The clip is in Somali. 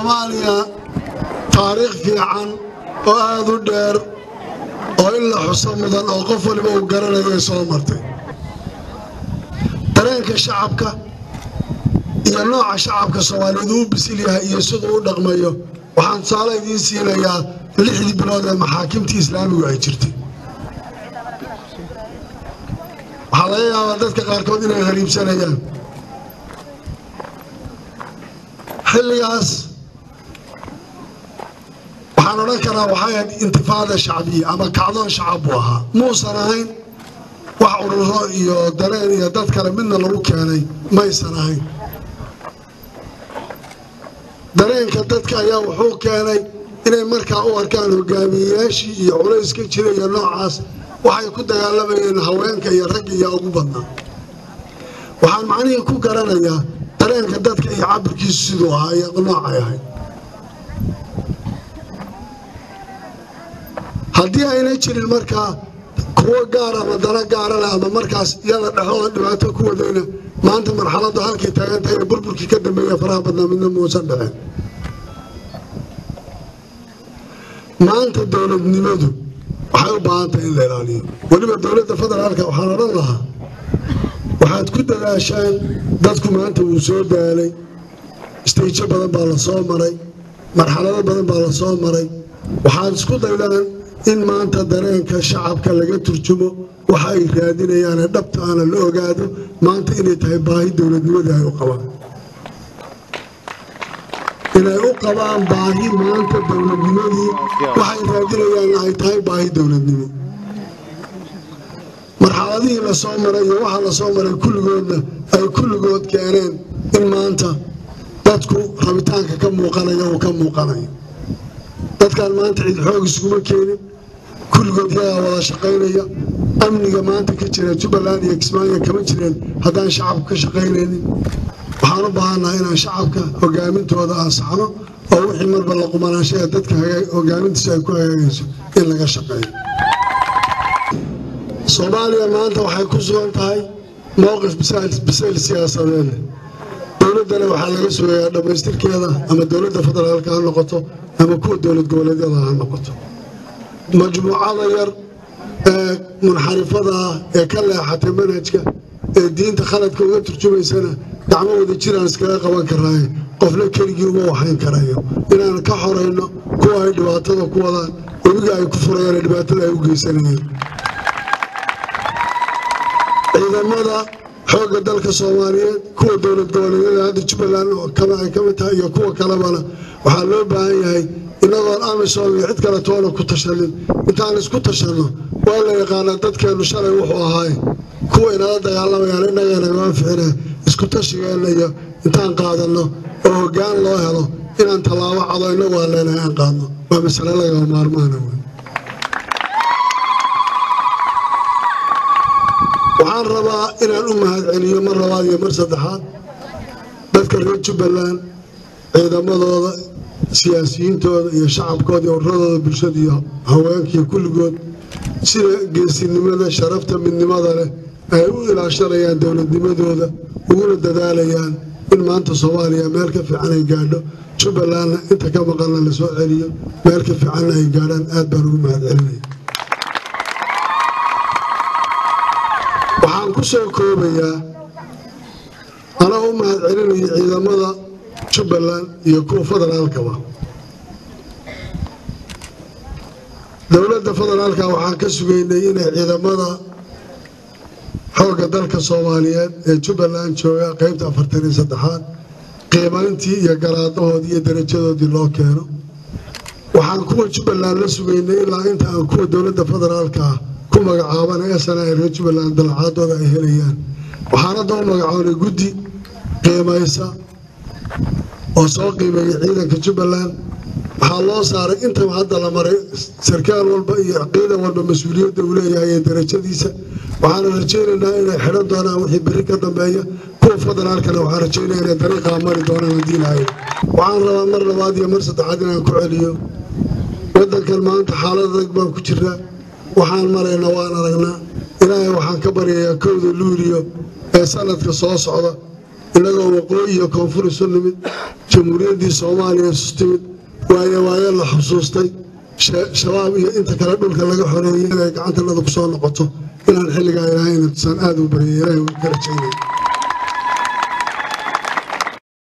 soomaaliya taariikh fiican oo aad u dheer oo in la xuso mudan oo qof waliba uu garanayo ay soo martay dareenka shacabka iyo nooca shacabka soomaaliyeed uu bisil yahay iyo siduu u dhaqmayo waxaan tusaale idiin siinayaa lixdii bilood ee maxaakimtii islaamigu ay jirtay waxaa laga yaabaa dadka qaarkood inay hariibsanayaan xilligaas waxaan odhan karaa waxay ahayd intifaada shacbiya ama kacdoon shacab buu ahaa muusan ahayn wax ururo iyo dareen iyo dad kale midna lagu keenay maysan ahayn dareenka dadka ayaa wuxuu keenay inay markaa u arkaan hogaamiyeyaashii iyo culayska jira iyo noocaas waxay ku dagaalamayeen haweenka iyo ragga iyo ugu badnaa waxaan macnihii ku garanayaa dareenka dadka iyo cabirkiisu siduu ahaa iyo noocay ahayd haddii ayna jirin markaa kuwo gaar ama dana gaara leh ama markaas iyada dhexdooda dhibaato ku wadayna maanta marxaladdu halkay taagan tahay ee burburkii ka dambeeya faraha badnaa midna muusan dhicin maanta dowladnimadu waxay u baahan tahay in la ilaaliyo weliba dowladda federaalka waxaan odhan lahaa waxaad ku dadaashaan dadku maanta wuu soo daalay istayjo badan baa la soo maray marxalado badan baa la soo maray waxaad isku daydaan in maanta dareenka shacabka laga turjumo waxa ay raadinayaane dhabta aana la ogaado maanta inay tahay baahi dowladnimadii ay u qabaan inay u qabaan baahi maanta dowladnimadii waxay raadinayaanna ay tahay baahi dowladnimo marxaladihii la soo maray iyo waxa la soo maray kulligoodna ay kulligood keeneen in maanta dadku rabitaanka ka muuqanaya uu ka muuqanayo dadkaan maanta cid xoog iskuma keenin kulligood yagaa wada shaqaynaya amniga maanta ka jira jubbaland iyo kismaayo kama jireen haddaan shacabku ka shaqaynaynin waxaan u baahannaha inaan shacabka hogaamintooda ansaxno oo wixii marba la qumanaanshaha dadka hogaamintiisa ay ku hagaagayso in laga shaqeeyo soomaaliya maanta waxay ku sugan tahay mowqif bisayl siyaasadeed dowladdana waxaa laga sugayaa dhammaystirkeeda ama dowladda federaalka ha noqoto ama kuwa dowlad goboleedyada ha noqoto majmuucada yar ee munxarifada ah ee ka leexatay manhajka ee diinta khaladka uga turjumaysana gacmo wada jiraan iskaga qaban karaaye qofna keligii uma waxayn karayo inaan ka xorayno kuwa ay dhibaatada ku wadaan webiga ay ku furayaan ee dhibaatada ay u geysanayeen ciidamada xoogga dalka soomaaliyeed kuwa dowlad goboleedyada hadda jubbaland kama ay ka mid tahay iyo kuwa kalebana waxaa loo baahan yahay inagoon amisom iyo cid kale toona ku tashanin intaan isku tashanno waa la yaqaanaa dadkeennu shalay wuxuu ahaaye kuwa inala dagaalamayaan innagana maa ficine isku tashigeenna iyo intaan qaadanno oo hoggaan loo helo inaan tallaabo cado innagu aan leenahay aan qaadno waa masale lagama maarmaana wey waxaan rabaa inaan u mahadceliyo mar labaad iyo mar saddexaad dadka reer jubbaland ciidamadooda siyaasiyiintooda iyo shacabkooda iyo uradooda bulshada iyo haweenkiiyo kulligood sida geesinimada sharafta midnimada leh ay u ilaashanayaan dowladnimadooda uguna dadaalayaan in maanta soomaaliya meel ka fiican ay gaadho jubbalandna inta ka maqanna la soo celiyo meel ka fiicanna ay gaadhaan aad baan ugu mahadcelinaya waxaan ku soo koobayaa anaa u mahadcelinaya ciidamada jubbaland iyo kuwa federaalkaba dowladda federaalka waxaan ka sugaynay inay ciidamada xoogga dalka soomaaliyeed ee jubbaland jooga qaybta afartan iyo saddexaad qiimayntii iyo garaadahoodii iyo darajadoodii loo keeno waxaan kuwa jubbaland la sugaynay ilaa inta aan kuwa dowladda federaalka ah ku magacaabanay sana ee reer jubbaland dalacaadooda ay helayaan waxaan hadda u magacoonay guddi qiimaysa oo soo qiimeeyay ciidanka jubbaland waxaa loo saaray intaba hadda la maray sarkaal walba iyo ciidan walba mas-uuliyadda uu leeyahay ee darajadiisa waxaana rajaynaynaa inay xidhan doonaan wixii berri ka dambeeya kuwa federaalkana waxaan rajaynaya inay dariiqaa mari doonaan haddii lahayn waxaan rabaa mar labaad iyo mar saddexaad inaan ku celiyo waddankan maanta xaalad adag baan ku jiraa waxaan marayna waan aragnaa ilaahay waxaan ka baryayaa kowda luuliyo ee sanadka soo socda innagoo waqooyi iyo koonfur isu nimid jamhuuriyaddii soomaaliya isu timid waayo waayo la xusuustay shabaab iyo inta kale dhulka laga xoreeyey inay gacantanada ku soo noqoto inaan xilligaa ilaahay intusaan aada u baryay ilaahay ka rajaynaya